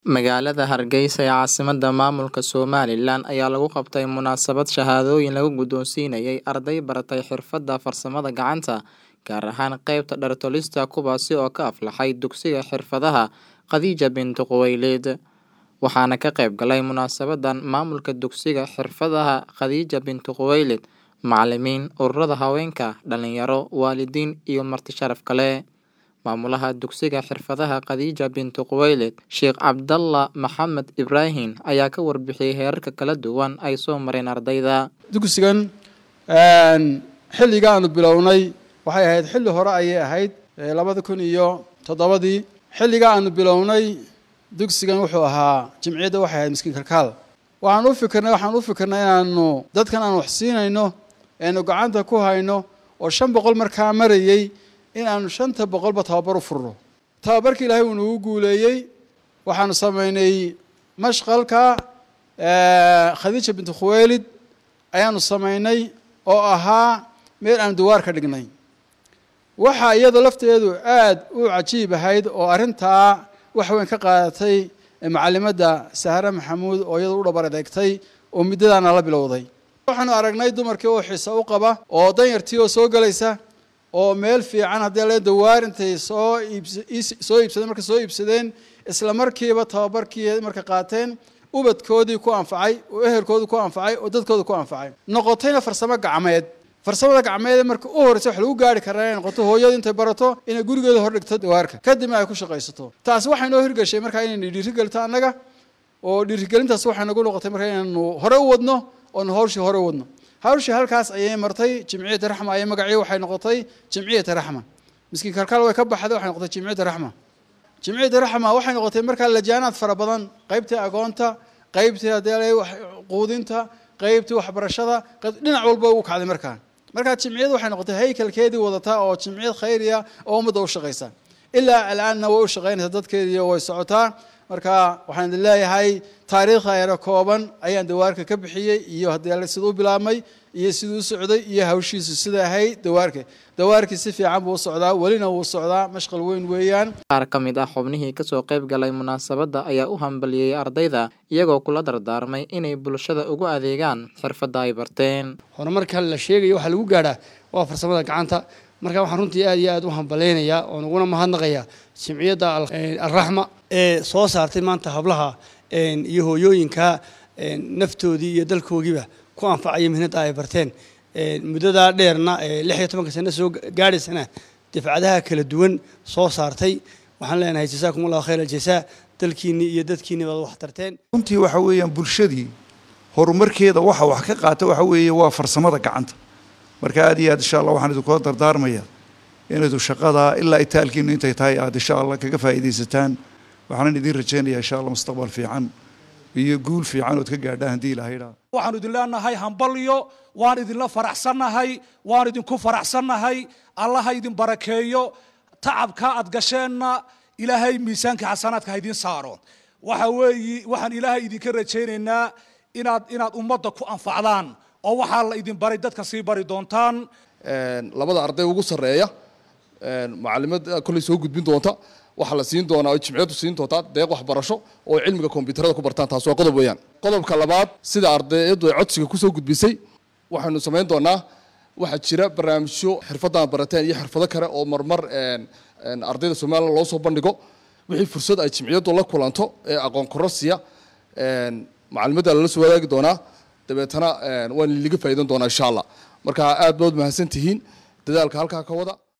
Magaalada Hargeysa ee caasimadda maamulka Somalilan ayaa lagu qabtay munaasabad shahaadooyin lagu guddoonsiinayay arday baratay xirfadda farsamada gacanta, gaar ahaan qaybta dhar tolista kuwaasi oo ka aflaxay dugsiga xirfadaha Khadija binti Khuwaylid. Waxaana ka qayb galay munaasabaddan maamulka dugsiga xirfadaha Khadija binti Khuwaylid, macallimiin, ururada haweenka, dhalinyaro, waalidiin iyo marti sharaf kale. Maamulaha dugsiga xirfadaha Khadija binti Khuwaylid, Sheekh Cabdallah Maxamed Ibraahin ayaa ka warbixiyay heerarka kala duwan ay soo mareen ardayda. dugsigan xilliga aanu bilownay waxay ahayd xilli hore ayay ahayd labada kun iyo toddobadii xilliga aanu bilownay dugsigan wuxuu ahaa jimciyadda waxay ahayd miskiin kalkaal waxaan u fikirnay waxaan u fikirnay inaanu dadkan aan wax siinayno eenu gacanta ku hayno oo shan boqol markaa marayey in aanu shanta boqolba tababar u furno tababarkii ilaahay uu nagu guuleeyey waxaanu samaynay mashqalka khadiija binti khuwaylid ayaanu samaynay oo ahaa meel aanu dawaar ka dhignay waxaa iyadoo lafteedu aada u cajiib ahayd oo arrintaa wax weyn ka qaadatay macalimadda sahre maxamuud oo iyadoo u dhabar adeegtay oo muddadaana la bilowday waxaanu aragnay dumarkii oo xiisa u qaba oo danyartii oo soo gelaysa oo meel fiican haddii la dawaar intay soo iibsoo iibsadeen marka soo iibsadeen isla markiiba tababarkii marka qaateen ubadkoodii ku anfacay oo ehelkoodii ku anfacay oo dadkooda ku anfacay noqotayna farsamo gacmeed farsamada gacmeed marka u horreysa wax lagu gaari karaa inay noqoto hooyadu intay barato inay gurigeeda hor dhigto dawaarka kadibna ay ku shaqaysato taasi waxay noo hirgashay markaa inaynu dhiirigelito annaga oo dhiirigelintaas waxay nagu noqotay markaa inaynu hore u wadno oonu hawshii hore u wadno hawshii halkaas ayay martay jimciyata raxma ayay magacii waxay noqotay jimciyata raxma miskiin kalkaal way ka baxday waxay noqotay jimciyata raxma jimciyata raxma waxay noqotay markaa lajaanaad fara badan qaybtii agoonta qaybtii haddii quudinta qaybtii waxbarashada dhinac walba u kacday markaa markaa jimciyad waxay noqotay haykalkeedii wadataa oo jimciyad khayriya oo ummadda u shaqaysa ilaa alaanna way u shaqaynaysaa dadkeediiyo way socotaa marka waxaan idin leeyahay taariikhda yaro kooban ayaan dawaarka ka bixiyey iyo haddii alle siduu bilaabmay iyo siduu u socday iyo hawshiisu sida ahayd dawaarka dawaarkii si fiican buu u socdaa welina wuu socdaa mashqal weyn weeyaan qaar ka mid ah xubnihii kasoo qayb galay munaasabadda ayaa u hambaliyey ardayda iyagoo kula dardaarmay inay bulshada ugu adeegaan xirfadda ay barteen horumarka la sheegayo waxaa lagu gaadhaa waa farsamada gacanta marka waxaan runtii aad iyo aad u hambalaynayaa oon uguna mahadnaqayaa jimciyadda alraxma ee soo saartay maanta hablaha iyo hooyooyinka naftoodii iyo dalkoogiiba ku anfacaya mihnadda ay barteen muddadaa dheerna lix iyo tobanka sano soo gaadhaysana dafcadaha kala duwan soo saartay waxaan leenahay jasaakum allahu khayr aljasaa dalkiinni iyo dadkiinni baad wax tarteen runtii waxa weeyaan bulshadii horumarkeeda waxa wax ka qaata waxa weeye waa farsamada gacanta marka aad iyo aad insha allah waxaan idinkula dardaarmaya inaydu shaqada ilaa itaalkiinu intay tahay aad insha allah kaga faa'iidaysataan waxaanan idiin rajaynayaa insha allah mustaqbal fiican iyo guul fiican ood ka gaadhaan haddii ilahay idhaa waxaanu idin leenahay hambalyo waan idinla faraxsannahay waan idinku faraxsannahay allaha idin barakeeyo tacabka aad gasheenna ilaahay miisaanka xasanaadka ha idiin saaro waxa weeyi waxaan ilaahay idinka rajaynaynaa inaad inaad ummadda ku anfacdaan oo waxaa la idin baray dadka sii bari doontaan labada arday ugu sarreeya macalimad kolley soo gudbin doonta waxaa la siin doonaa oo jimciyadu siin doontaa deeq waxbarasho oo cilmiga kombiyuutarada ku bartaan taas waa qodob weeyaan qodobka labaad sida ardayadu ay codsiga kusoo gudbisay waxaynu samayn doonaa waxaa jira barnaamijyo xirfaddan barateen iyo xirfado kale oo marmar ardayda somalilan loo soo bandhigo wixii fursad ay jimciyadu la kulanto ee aqoon kororsiya macalimadda lala soo wadaagi doonaa dabeetana waan liga faa'iidan doonaa insha allah marka aad baad mahadsan tihiin dadaalka halkaa ka wada